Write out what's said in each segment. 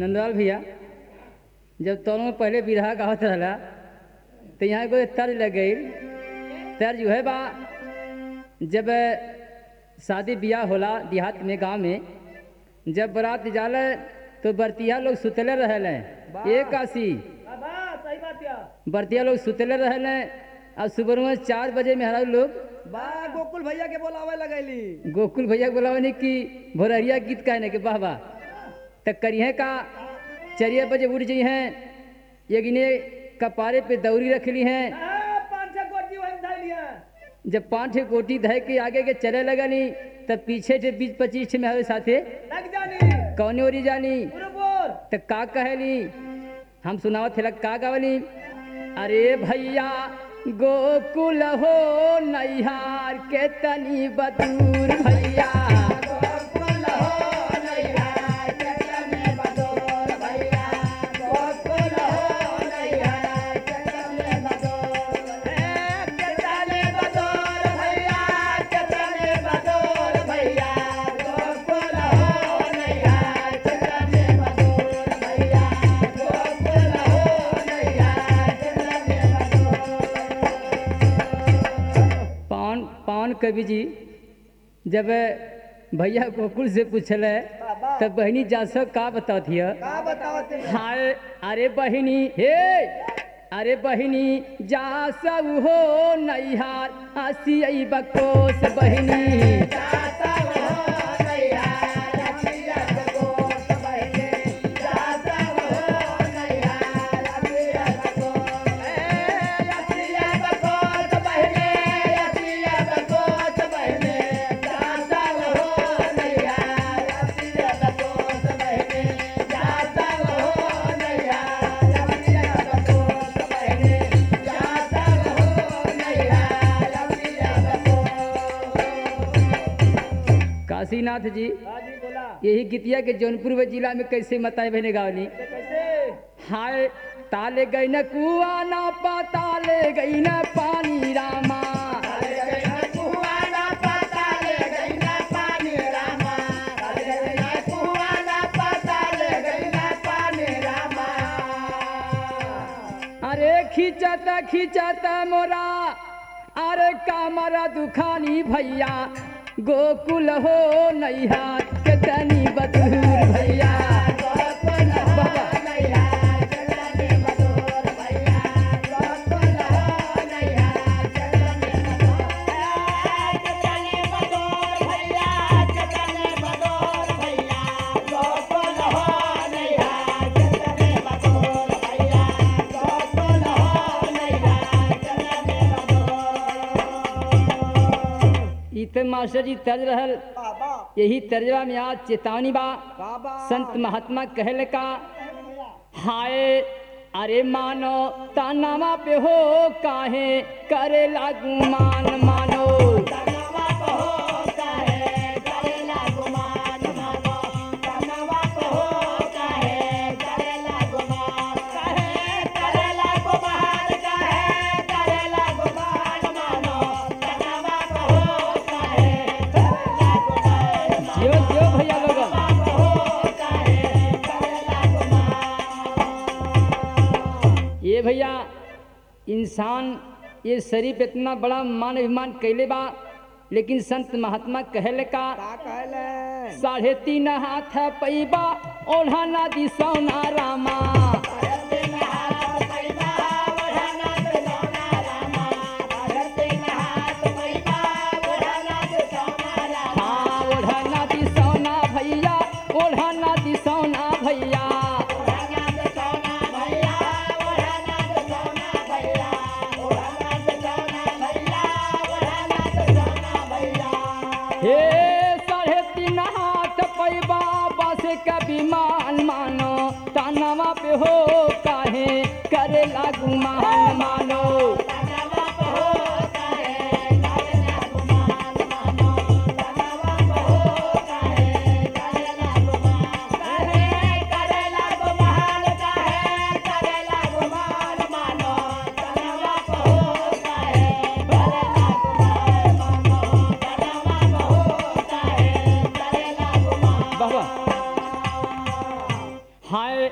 नंदलाल भैया जब तोनों पहले बिरहा गावत रहला तो यहाँ एगो तर्ज लग गई तर्ज है बा जब शादी ब्याह होला देहात में गांव में जब बारात जाला तो बरतिया लोग सुतले रहले एक आसी बाबा सही बात या बरतिया लोग सुतले रहले और सुबह में चार बजे में हरा लोग बा गोकुल भैया के बोलावे लगैली गोकुल भैया बोलावने की भोरहरिया गीत कहने के वाह वाह त करिए का चरिया बजे उठ जी हैं यगिने कपारे पे दौरी रख ली हैं पाँच छह गोटी वही धैल लिया जब पाँच ठे गोटी धय के आगे के चले लगनी तब पीछे से बीस पच्चीस ठे में हवे साथे लग जानी कौने ओरी जानी पुरपुर त का कहली हम सुनावत थे का गावली अरे भैया गोकुल हो नैहार के तनी बदूर भैया पान पान कवि जी जब भैया गोकुल से पूछले बाबा तब बहनी जासो का बताती है का बतावत है? हाय अरे बहिनी हे अरे बहिनी जा सब हो नैहार हसी बकोस बहिनी काशीनाथ जी हाँ जी बोला यही गीतिया के जौनपुर व जिला में कैसे मताए बहने गावली कैसे हाय ताले गई न कुआ ना पाताले गई न पानी रामा अरे खिंचत खिंचत मोरा अरे कामरा दुखानी भैया गोकुल हो नैहार के तनी बदूर भैया बाबा ई त मास्टर जी तर्ज रहल बाबा यही तर्जवा में आज चेतावनी बा बाबा संत महात्मा कहल का हाय अरे मानो तानामा पे हो काहे करे लागू मान मानो जियो जियो भैया लोगन ये भैया इंसान ये शरीफ इतना बड़ा मान अभिमान कैले बा लेकिन संत महात्मा कहले का का कहले साढ़े तीन हाथ पैबा ओढ़ा ना दी सोना रामा हाँ ओढ़ा ना दी सोना भैया ओढ़ा ना दी सोना भैया हे साढ़े तीन हाथ पैबा बस कभी मान मानो तानवा पे हो काहे करे लागू मान मानो बाबा हाय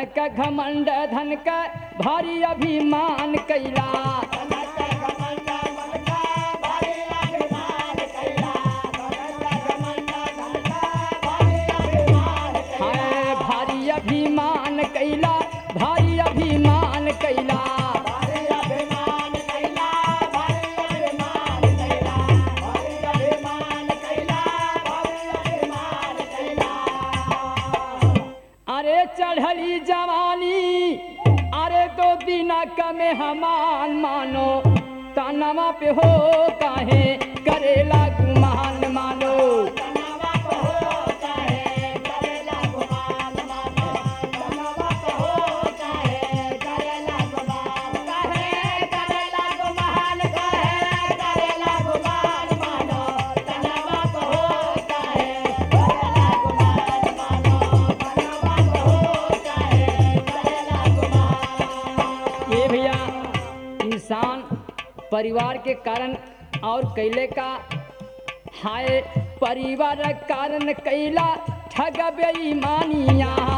का घमंड धन का भारी अभिमान कैला हाय भारी अभिमान कैला भारी अभिमान कैला अरे चढ़ली जवानी अरे दो दिन कमे हमान मानो तनवा पे हो काहे करेला गुमान मानो ये भैया इंसान परिवार के कारण और कैले का हाय परिवार कारण कैला ठग बेईमानिया